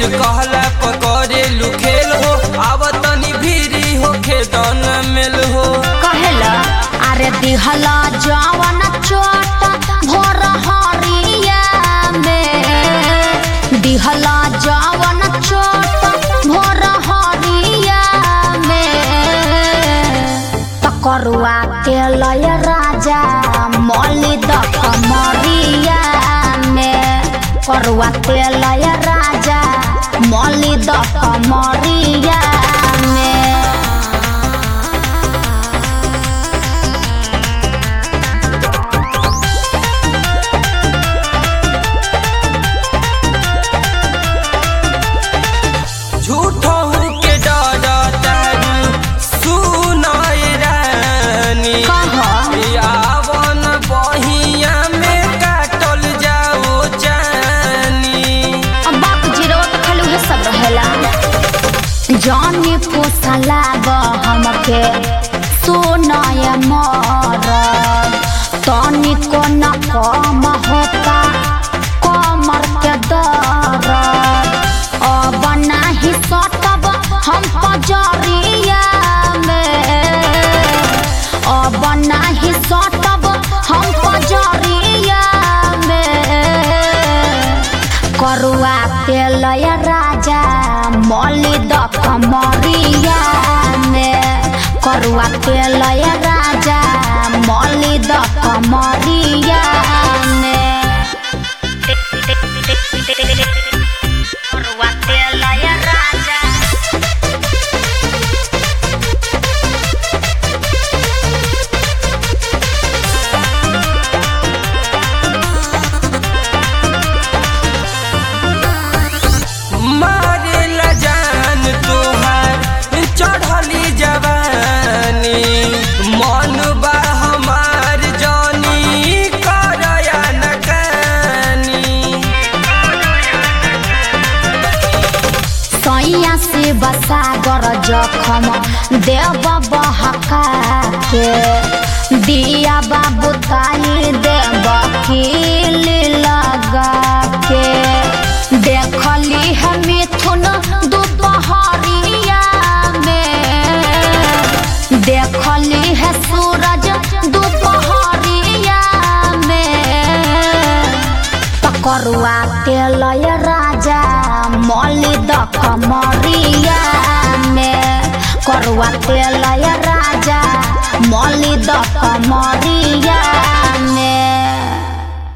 कहला पकड़े लुखेल हो आव तनी भीरी हो खेदन मेल हो कहेला अरे दिहला जवन चोट भोर हरिया में दिहला जवन चोट भोर हरिया में तकरुआ के लय राजा मौली द कमरिया में करुआ के लय राजा मौली द कमरिया में झूठो के डर तारू सुनाय रानी कहा यावन बहिया में काटल जाओ जानी अब बाप जीरो तो खाली उहे सब रहेला जानी पोसला हमके सोनाय मर तनी को न कम होता कमर के दर अब नाही सटब हम पजरिया में अब नाही सटब हम पजरिया में करुआ तेल राजा मौली द कमरिया में करुआ तेल राजा मौली द कमरिया में करुआ तेल राजा मारेला जान तोहार चढ़ली जवानी मन बा हमार जानी करया नकानी सैया से बसागर जखम देव बहका के दिया बाबू ताई देव कील लगा के देखली है मिथुन दोपहरिया में देखली है सूरज दोपहरिया में पकरुआ तेल राजा मौली द कमरिया में करुआ तेल राजा मौली द कमरिया